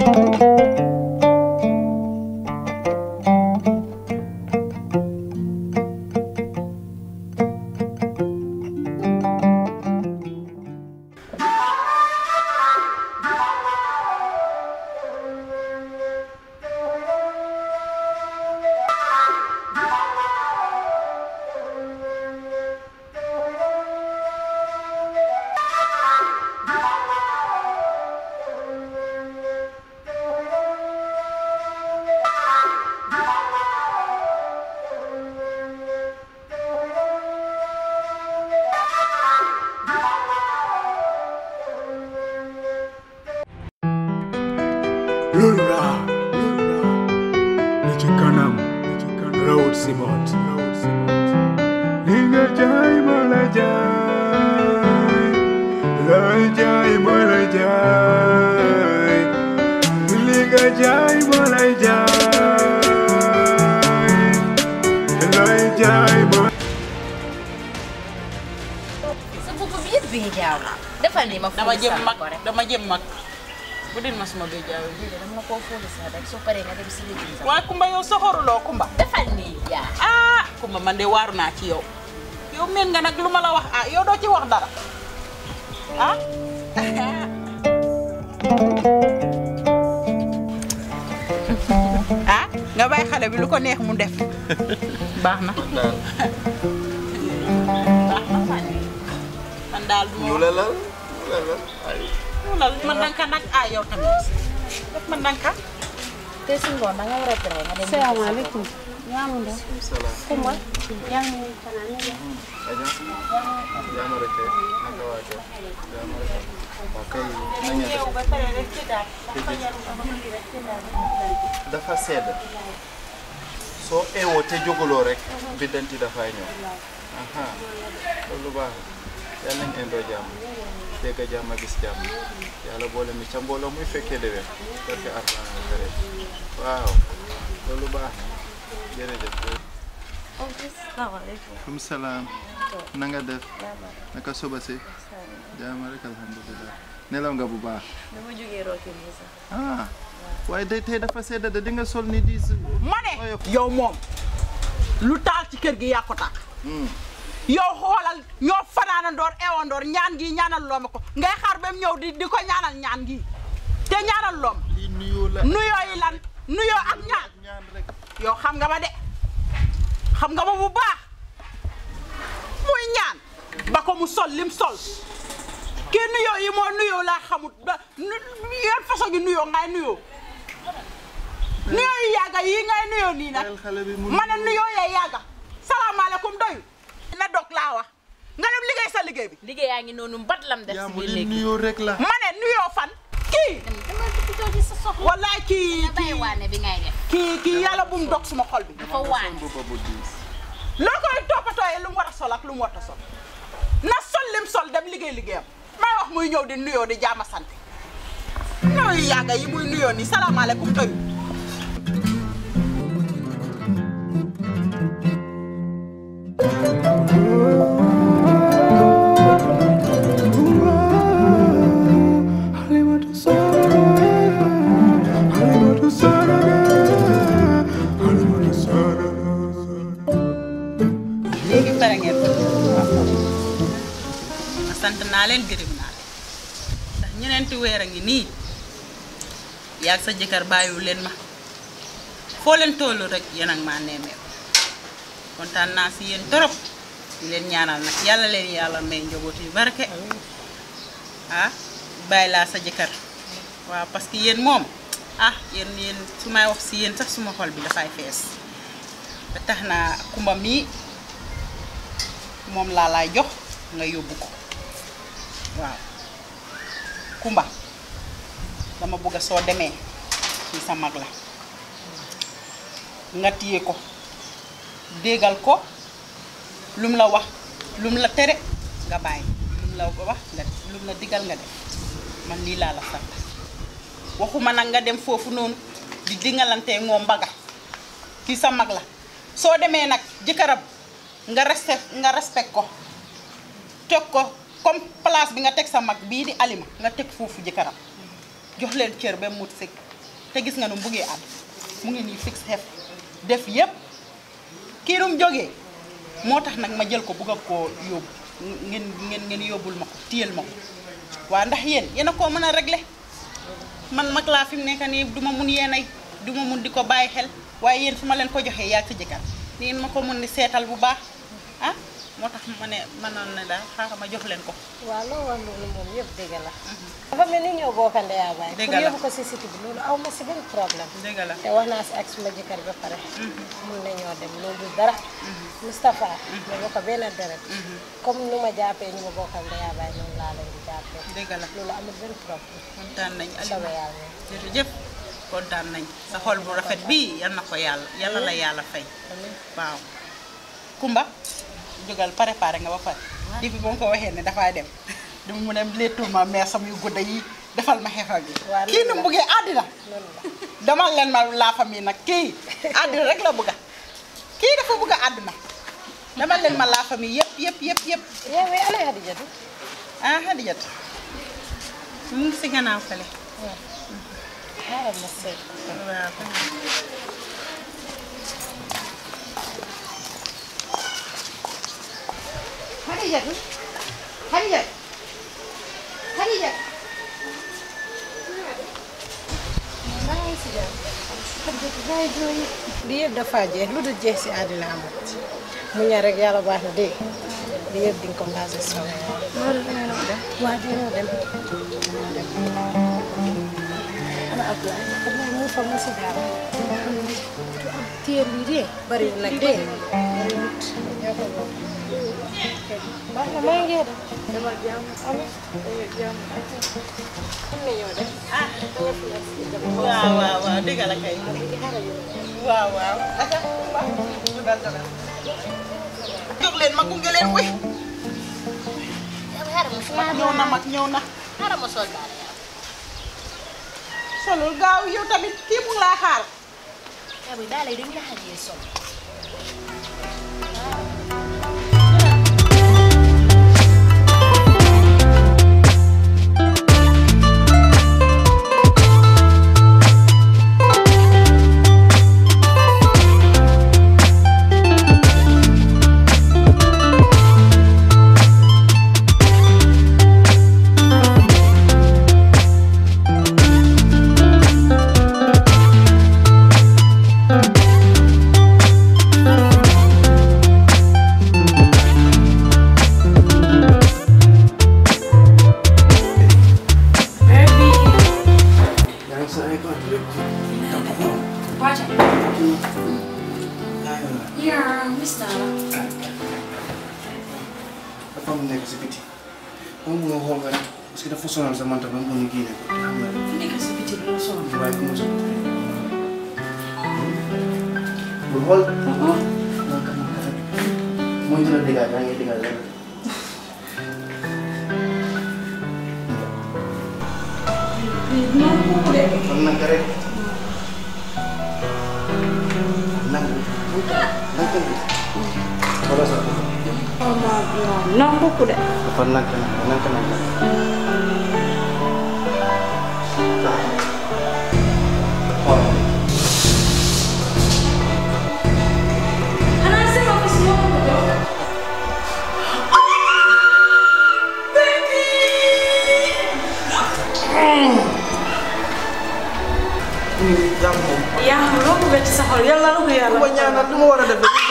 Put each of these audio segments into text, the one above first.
loolu laa li ci kanam rawut si boot li nga jaay ma la jaay looy jaay ma la jaay li nga jaay ma la jaay looy jaay ma sa bopp bi yëpp bee jaaw defal ni ma dama fóoli jëm sànni mag ko rek dama jëm mag bu din ma suma béy jaaw lii de dama la koo fóoli sax rek soo paree nga dem si liggéey sax waaye Kumba yow soxoruloo Kumba defal nii yaa ah Kumba man de waaru naa ci yow yow meen nga nag lu ma la wax ah yow doo ci wax dara ah ah nga bàyyi xale bi lu ko neex mu def baax na baax na man daal du ma wax lu lal man danka nag ah yow tamit def man danka te si ngoon da nga war a tere nga dem salaamaaleykum ñaamundo kuma yang fanaan ne dafa sedd soo eewoo te jógaloo rek biddanti dafay ñëw aha loolu baax na yàlla nañ indoo jàmm dégg jàmm gis jàmm yàlla boole mi ca mbooloo muy fekkee déwén barke Alxuraan kare waaw loolu baax na jërëjëf am salaam na nga def naka suba si jàmm rek alhamdulilah nelaw nga bu baax dama jógee rooki nii sax ah waaye day tey dafa sedd de di nga sol ni diis ma ne yow moom lu taal ci kër gi yaa ko tàkk yow xoolal ñoo fanaanandoor ewandoor ñaan gi ñaanal looma ko ngay xaar ba mu ñëw di di ko ñaanal ñaan gi te ñaanal loom lii nuyoo la nuyoo yi lan nuyoo ak ñaan ñaan rek yow xam nga ma de xam nga ma bu baax muy ñaan ba ko mu sol lim sol kii nuyoo yi moo nuyoo laa xamut ba yan façon gi nuyoo ngay nuyoo nuyoo yi yàgga yi ngay nuyoo nii nag xale bi mu ma ne nuyoo yee yàgga salaamaaleykum doyu na dog laa wax nga dem liggéey sa liggéey bi liggéey yaa ngi noonu mbat lam def yaa si mu biir li néeg bi nuyoo rek la ma ne nuyoo fan kii dama dugg jooju sa soxla wallaay kii nga bàyyi kii waane bi ngay def kii kii yàlla bu mu dog suma xol bi dafa waane boppa bu diis loo koy toppatooyee lu mu war a sol ak lu mu war a sol na sol lim sol dem liggéey liggéeyam may wax muy ñëw di nuyoo di jaama sant nuyoo yàgga yi muy nuyoo nii salaamaaleykum doyu Halimatu Saraga, Halimatu Saraga, Halimatu Saraga. léegi pare ngeen ma sant naa leen gërëm naa leen ndax ñeneenti weer a ngi nii yaag sa jëkkër bàyyiwu leen ma foo leen tollu rek yéen ak maa neemee kontaan naa si yéen torop di leen ñaanal nag yàlla leen yàlla may njaboot yu barke ah bàyyi laa sa jëkkër waaw parce que yéen moom ah yéen yéen su may wax si yéen sax suma xol bi dafay fees ba tax naa kumba mii moom laa laay jox nga yóbbu ko waaw kumba dama bëgg a soo demee ci sa mag la nga téye ko déggal ko lum la wax lum la tere nga bàyyi lum la wax nga lum la digal nga def man lii laa la sant waxuma nag nga dem foofu noonu di dingalante moom mbaga kii sa mag la soo demee nag jëkkëram nga respect nga respect ko teg ko comme place bi nga teg sa mag bii di alima nga teg foofu jëkkëram jox leen cër ba mut sëkk te gis nga nu mu buggee am mu ngi nii fixe xef def yépp kii nu mu jógee moo tax nag ma jël ko bugg a koo yóbbu ngeen ngeen ngeen yóbbul ma ko téyel ma ko waa ndax yéen yéen a koo mën a régler man mag laa fi mu nekk nii du ma mun yéenay du ma mun di ko bàyyi xel waaye yéen su ma leen ko joxee yaa sa jëkkër ni ngeen ma ko mun ni seetal bu baax ah moo tax ma ne mënoon na daal xaaral ma jox leen ko waaw loo wax loolu moom yëpp dëgg la. dafa mel ni ñoo bokk ndeyaa baay. Dëgg pour la. yóbbu ko si site bi loolu aw ma si benn problème. dëgg la te wax naa si ak suma jëkkër ba pare. mun nañoo dem loolu du dara. Moustapha. ñu bokk benn deret. comme nu ma jàppee ñu ma bokkal ndeyaa baay noonu laa leen di jàppee. dëgg la loolu amul benn problème. kontaan nañ Aliou soobee yàlla. jërëjëf kontaan nañ sa xol bu rafet bii yal na ko yàlla yàlla la yàlla fay waaw Kumba jógal préparé nga ba pare depuis ba ma ko waxee ne dafay dem dama mu dem léttul ma meesam yu gudda yi defal ma xefal bi Waaw, kii nu loolu mu la. buggee àddina loolu la. demal leen ma la famille nag kii àddina rek la bëgga kii dafa bëgg a àddina demal leen ma la famille yëpp yëpp yëpp yëpp yow we ana Hadijatu. ah Hadijat mu ngi si gannaaw fële xaaral ma seet. waaw Hadijatu Hadijat Hadijat li yëpp dafa jeex lu dul jeex si àddina amat mu ñaar rek yàlla baax na dégg li yëpp di nga ko basé soobee yàlla. waaw dina dem. ana Abdoulaye Abdoulaye mu fa mu si dara. téer bi de bariwul nag de bariwul ñoo ko bokk. baax na maa ngi dem. demal jàmm amee jàmm. am na ñoo def. ah dama fi nekk si jàmm. waaw waaw waaw dëgg la kay waaw waaw aka Kumba jógal jógal jóg leen ma gunge leen wi xaaral ma mag ñëw na mag ñëw na xaaral ma sol daal solul gaaw yow tamit kii mu ngi laa xaar yaa bi daal dañ la xajee sol yaa ngi sa ay kàddu rek topp ko. Wacha. yaa ngi la. Yeah, Mr. dafa am nekk si biti. moom moo xool nga rek parce que dafa sonal sa manta ba mu ñu génne ko te xam nga rek Nekk si biti bi la sonn. waaye ku mu sa bul xool. man ka man ka rek. mooy dina déggal yaa ngi déggal lenn. kon naka rek. nangu. nangu bi. wala sa non beaucoup de. dafa nanka nanka nanka nanka. xool. Xanaa seen office moo ko jox. jàmm moom. yaa xam loo bëgg ci sa xol yàlla la ko yàlla. ma ñaanal lu ma war a def rek.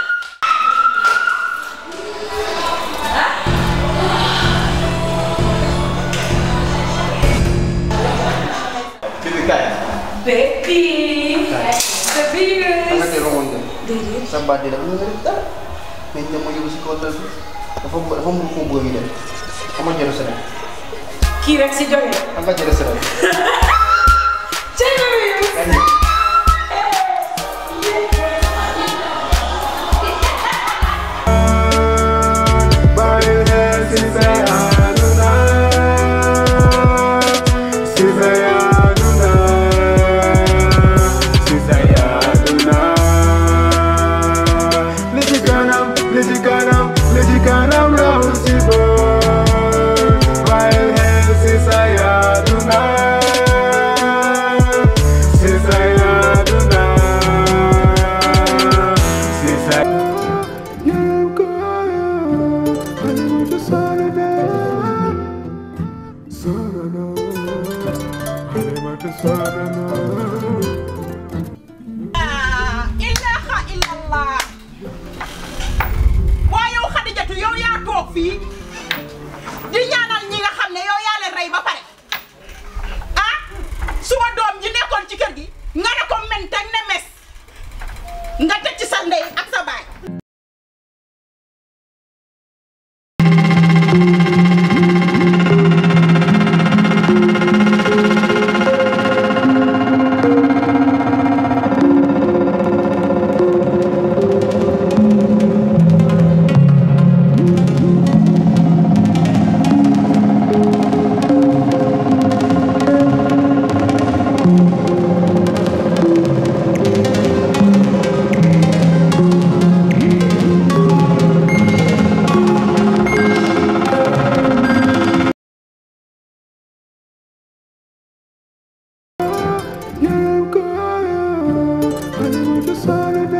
Bibi kaay. Baby. Baby. Ana kay romoon nga. Déedéet. sa baat di def lu nga def dara. mais ñoom ma yóbbu si kaw lal bi. dafa dafa mu ko bëgg a dem. xam nga jël semaine. kii rek si jóge. xam nga jël semaine. Cey baby. Sayaduna sarana. Halimatu sarana. ah ilaha illallah waaye yow Xadijatu yow yaa toog fii di ñaanal ñi nga xam ne yow yaa leen rey ba pare ah suma doom ji nekkoon ci kër gi nga ne ko menteng ne mes nga teg ci sa ndey ak sa baay Yaram kaya. Halimatu sarana.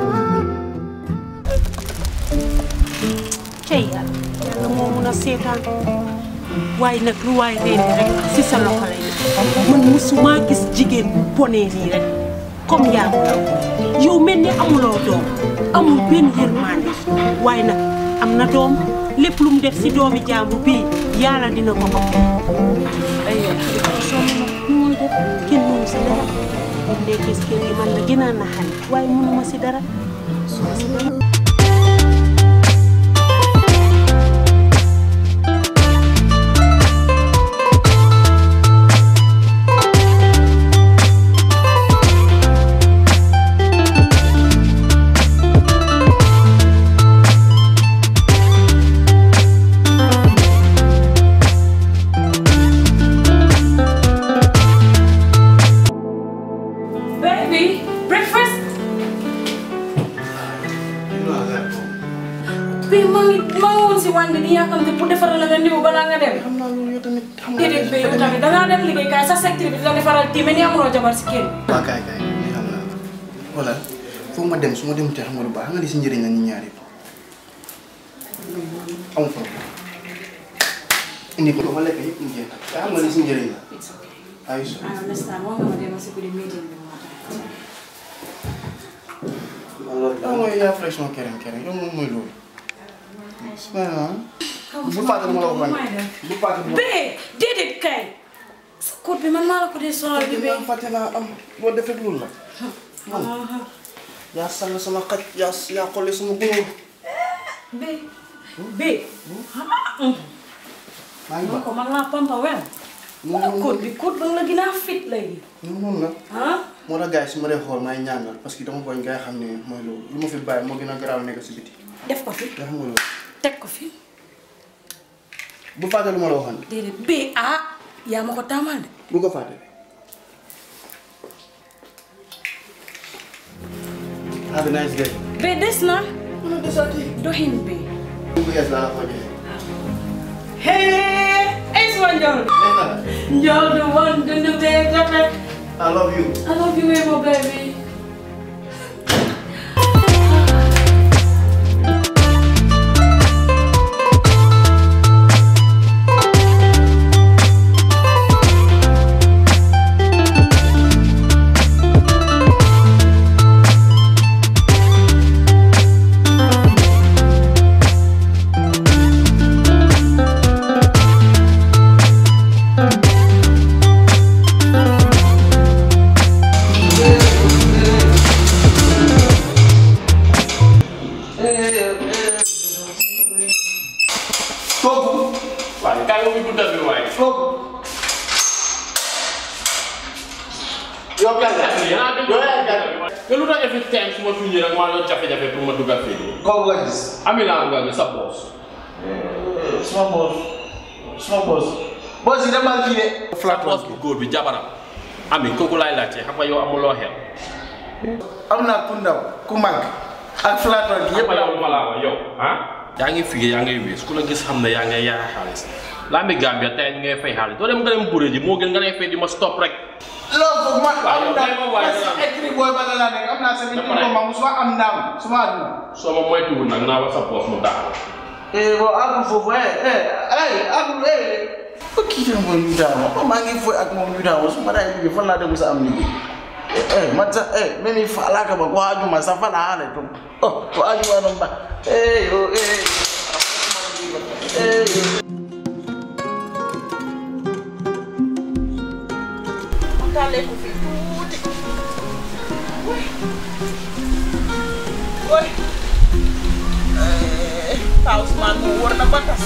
cey yàlla yàlla moo mun a seetaan waaye nag lu waay rendi rek si sa loxo lay ne man musuma gis jigéen bu bonee nii rek comme yaa mu law yow mel ni amuloo doom amul benn yërmande waaye nag am na doom lépp lu mu def si doomi jaamu bii yàlla dina ko ko ay yow xarit sonn na nu muy def kenn mënu si dara bu dee gis kër gi man la gën a naxari waaye mënuma si dara Baby, breakfast. Bi maa ngi maa ngi woon si wàññi bi di yàkkamte pour defaral la nga ndiw balaa nga dem. xam naa loolu yow tamit xam nga. déedéet ba yow tamit dangaa dem liggéey kaay sa secteur bi di la defaral tiime ni amuloo jabar si kër waaw kaay kaay li xam naa voilà foog ma dem su ma dem te xam nga lu baax xam nga li si njëriñ la ñu ñaar yëpp amul problème indi ko ma lekk yëpp mu jeex te xam nga li si njëriñ la ay so I understand wax nga ma dem si guddi meeting bi moo tax. yow mooy yaa fresh ma kereng kereng yow moom mooy loolu subhanallah bu fàtte ma la waxoon bu fàtte ma Bee déedéet kay. sa code bi man maa la ko dee sonal bi bee. fàtte naa am boo defee loolu la man yaa sànn sama xaj yaa yaa xolli sama gunóor Bee. Bee. maa ngi man baax ko man laa pampa wel. wala code bi code ba nga la gën a fit léegi. noonu noonu la ah. moo tax gars yi su ma dee xool maay ñaanal parce que dama bañ gars yi xam ne mooy loolu lu ma fi bàyyi moo gën a garaaw nekk si biti def ko fi yaa xam nga loolu teg ko fi. bu fàtte lu ma la waxoon déedéet bee ah yaa ma ko taamal de. bu ko fàtte have a nice day bee des na. mën a desaati doxin bee. bu yees laa la ko joxe Hey, it's one Njool. nee na la Njool du one dundu bee rafet. I love you I love you way more, baby. kooku waaye kaay ma fi guddal bi waaye. kooku yow kan la yaa dem yow yaay kan te lu tax every time su ma tuñee rek maa doon jafe-jafe pour ma dugg ak fii. kooku nga gis ami laa bëgg a gis sa boos. suma boos suma boos boos yi demal fii de sa boos bu góor bi jabaram. ami kooku laay laajte xam nga yow amuloo xel. am naa ku ndaw ku mag ak flaton gi yëpp yëpp yow ma laa wax yow ah. yaa ngi fii yaa ngay wees ku la gis xam ne yaa ngay yaay xaalis. lambi Gambia tey ñu ngay fay xaalis doo dem nga dem buré ji moo gën nga lay fay di ma stop rek. loolu foofu man waaw am yow kay ma ndam waaye parce dara. que écrit booy ba la laa nekk am naa sa nit ko ma musuma am ndam suma àdduna soo ma moytuwul nag naa wax sa boos mu daal. eh bon àggul foofu eh eh eh àggul eh ba kii tam mooy ñu daaw ma maa ngi foy ak moom ñu daaw su ma daay liggéey fan laa dem sa am liggéey eh man sax eh mimi fala ka ba ko ajuma sa fala hale to oh ko ajuma non ba eh yo eh eh tàllee ko fii tuuti woy woy Pa Ousmane moom war na ba tas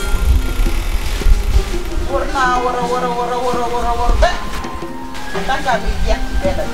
war naa war a war a war a war a war a war ba tàngaay bi jeex ci benn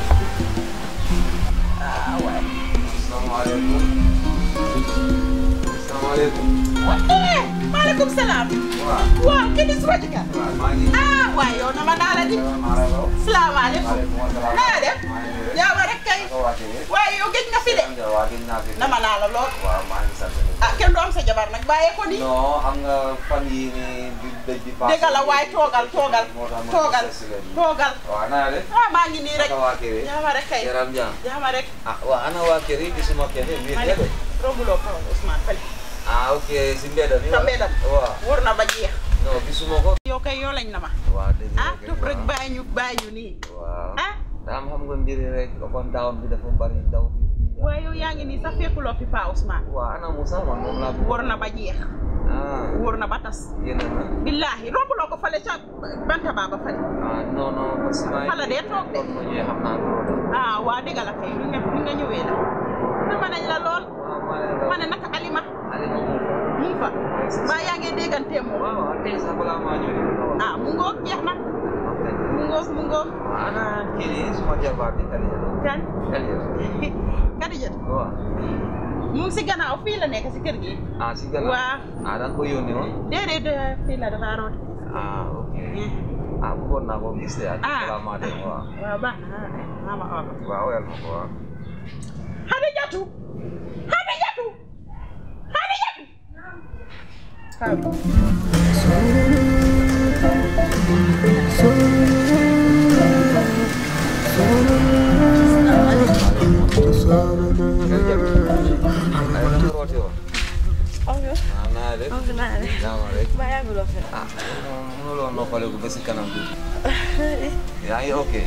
ah waay Assalamualaikum. Assalamualaikum. waaye maaleykum salaam Wah, waaw kii di suma jëkkër wah, magi. ah waay yow nama naa la di Maralo. salaamaaleykum Waalaikumsalam. naa def yaa ma rek kay Kau wakil. waaye yow gëj nga fi de Am wakil nafi. nama naa la lool Wah, magi sante. ah kenn du am sa jabar nag bàyyee ko nii No, am nga fan yi ni di dëj di paase. dégg la waay toogal toogal Moo tax ma toogal gis leen. toogal Wah, naa de. ah maa ngi nii rek Kau wakil. jaama rek kay Yaram jam. jaama rek Ah, wah, ana wakil di semua kene ma wir ne ya de. rombuloo kaw Ousmane fële Ah, oke, si mbeda ni. sa mbedam Wah, wër na ba jeex no, gisuma ko. yow kay yoo lañ na ma Wah, dëgg la ah kay, tub rek wah. bàyyi ñu bàyyi ñu nii Waaw. ah Daam xam nga mbiri rek kon daaw bi dafa bari daw bi. waaye yow yaa ngi nii sax fekkuloo fi Pa Ousmane Waa ana Moussa man moom laa bëgg. wër na ba jeex Ah, wër na ba tas yéen a na. billaahi rombuloo ko fële ca banta baa ba fële Ah, non non parce que maa Fala dee toog de. kon ma ñëwee xam naa loolu la. ah waa dégg la kay lu nga lu nga ñëwee la dama nañ la lool Waaw maa leen ma ne naka Alima Alima moom fa. mu ngi fa mbaa yaa ngi déggantee moom waaw waaw tey sax balaa maa ñëw di ko wax. ah mu ngoog jeex na Wax dëgg. mu ngoog mu ngoog Waaw ana kii nii suma jabar bi Aliya. kan Aliya. Kadijat waaw. mu ngi si gannaaw fii la nekk si kër gi ah si gannaaw. waa ah da nga ko yónni woon. déedéet eh, fii la dafa root ah ok. ah bëggoon naa ko gis de ak Ah. balaa maa dem waaw. waaw baax na maa ma oo ko waaw wel ma ko waaw. Xadijatu Xadijatu Xadijatu ay da nga roote woon. ah naa def. jàmm rek. ah mënuloo noppaleku ba si kanam tuuti. yaa ngi ok.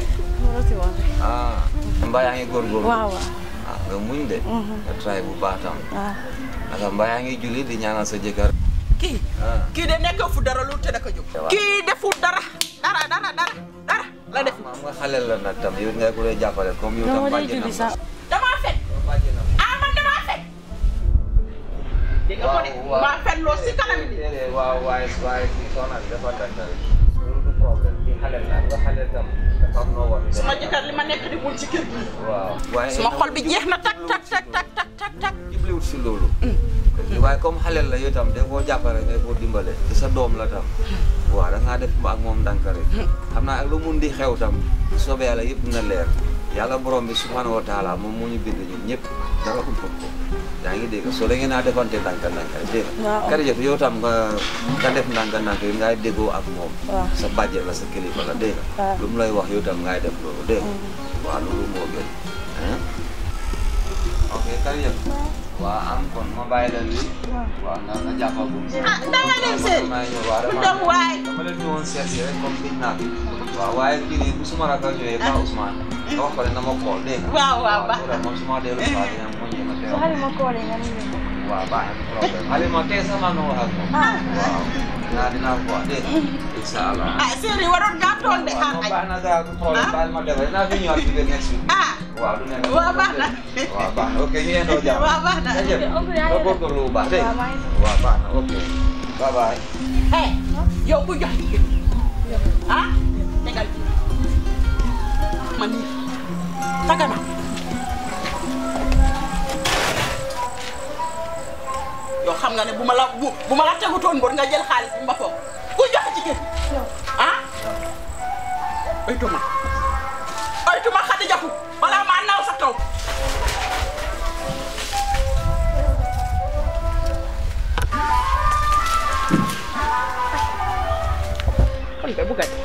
ah mbaa yaa ngi góorgóorlu. waaw waaw ah nga muñ de. nga try bu baax tam. naka mbaa yaa ngi julli di ñaanal sa jëkkër. kii ah kii de nekk fu dara lu te da ko jóg kii deful dara dara dara dara dara la def xam nga xale la nag tam yow ngay ko dee jàppale comme yow tam bàjjenam la. damaa fen bàjjenam. ah man damaa fen dégg nga ko de maa fen loo si kanam bi déedéet waaw waaye waaye kii soxna bi dafa tàntal. loolu du problème kii xale la nga xale tam dafa am noo war a def. suma jëkkër li ma nekk di wul ci kër gi waaw waaye suma xol bi jeex na tak tak tak tak tak tak tak jibliwut si loolu. waaye comme xale la yow tam da koo jàppale nga koo dimbale te sa doom la tam. waaw da ngaa def ak moom ndànk rek. xam naa ak lu mun di xew tam soobee yàlla yëpp dina leer yàlla borom bi subhanahu wa taala moom moo ñu bind ñun ñëpp dara umput ko yaa ngi dégg soo da ngeen a defante ndànk ndànk rek dégg nga. Waaw. Karija yow tam nga nga def ndànk ndànk yi ngay déggoo ak moom. Waaw. sa bàjjen la sa kilifa la dégg nga. Waaw. lu mu lay wax yow tam ngay def loolu dégg nga. waaw loolu moo gën. hein? ok Karija. waaw am kon ma bàyyi la lii. waaw nga nga jàppagum. ah danga dem seen maa ngi ñëw waaw ku dama dem waay dama leen ñëwoon seet si rek comme biñ naa fi. waaw waaye kii nii bu suma rakk ñëwee Pa Ousmane. nga wax ko ne na ma xool dégg nga. waaw waaw baax waaw moom su ma dellu si waat dina ma ñëw ma teew. Halima koole nga ni ñu. waaw baax na problème Halima tey sama nga wax ak moom. Ah. waaw dinaa dinaa ko wax dégg nga. incha allah. ah séeri waroon ngaa toog de xaar non añ baax na gaa du problème baal ma defal dinaa fi ñëwaat bi next week. ah waaw du nekk. waaw baax na waaw baax na ok ñu yendoo jàmm. waaw baax na jërëjëf oncle yaa ngi nga def- góorgóorlu bu baax dégg waaw, nga. maa ngi waaw baax na ok bye bye. eh yow bu jox jigéen ah tegal bi man nii tagana yow xam nga ne bu ma la bu bu ma la tegutoon mbor nga jël xaalis bi ma foog ku jox jigéen ah oytuma oytuma Xadijatu balaa maa naaw sa kaw kon de bu gàtt